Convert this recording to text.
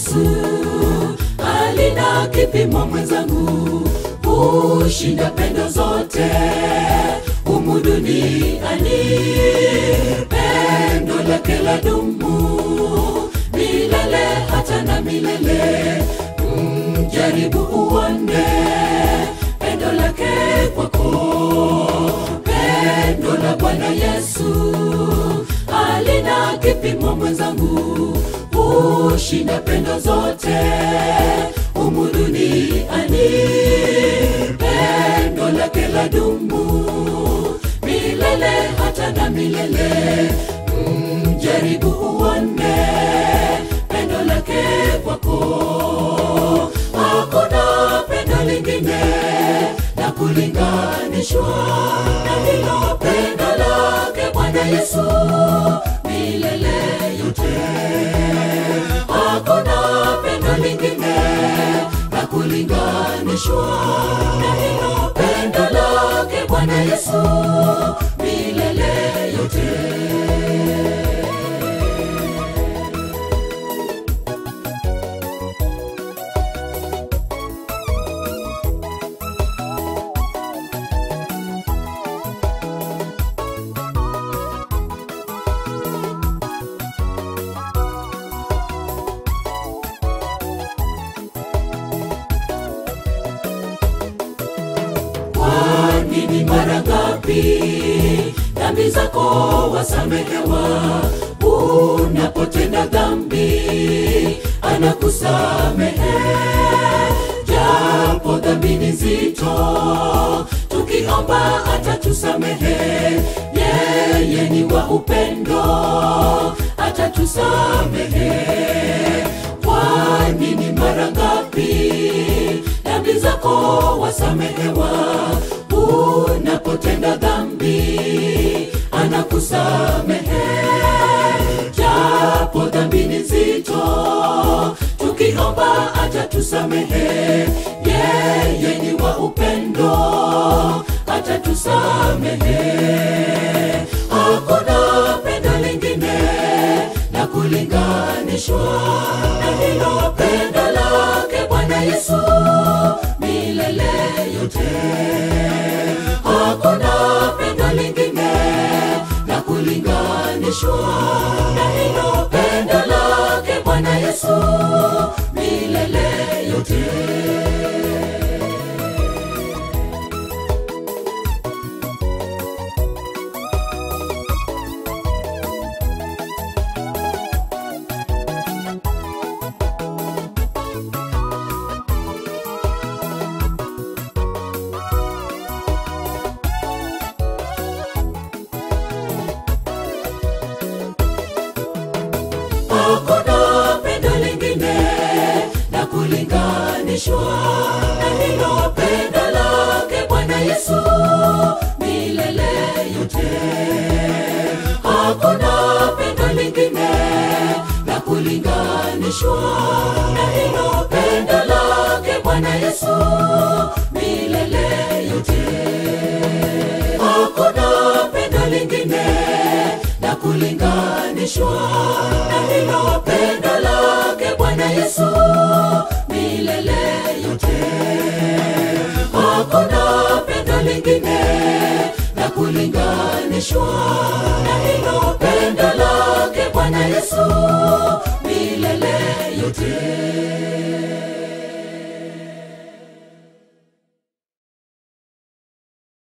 Yesu alina kipimo mwenzangu, hushinda pendo zote humu duniani. Pendo lake la dumu milele hata na milele. Mjaribu uone pendo lake kwako, pendo la Bwana Yesu alina kipimo mwenzangu, hushinda pendo zote humu duniani. Pendo lake la dumu milele hata na milele. Mjaribu uone pendo lake kwako, hakuna pendo lingine la kulinganishwa na hilo pendo lake Bwana Yesu milele yote. Hakuna pendo lingine la kulinganishwa na hilo pendo lake Bwana Yesu milele yote. Kwa nini mara ngapi dhambi zako wasamehewa? Unapotenda dhambi anakusamehe, japo dhambi ni nzito, tukiomba atatusamehe. Yeye ni wa upendo, atatusamehe. Kwa nini mara ngapi dhambi zako wasamehewa? Unapotenda dhambi anakusamehe, japo dhambi ni nzito, tukiomba atatusamehe. Yeye ni wa upendo, atatusamehe. Hakuna pendo lingine la kulinganishwa na hilo pendo lake Bwana Yesu milele yote. Hakuna pendo lingine la kulinganishwa na hilo pendo lake Bwana Yesu milele yote. Hakuna pendo lingine la kulinganishwa na hilo pendo lake Bwana Yesu milele yote. Hakuna pendo lingine la kulinganishwa na hilo pendo lake Bwana Yesu milele yote. Hakuna pendo lingine la kulinganishwa na hilo pendo lake Bwana Yesu milele yote. Hakuna pendo lingine la kulinganishwa na hilo pendo lake Bwana Yesu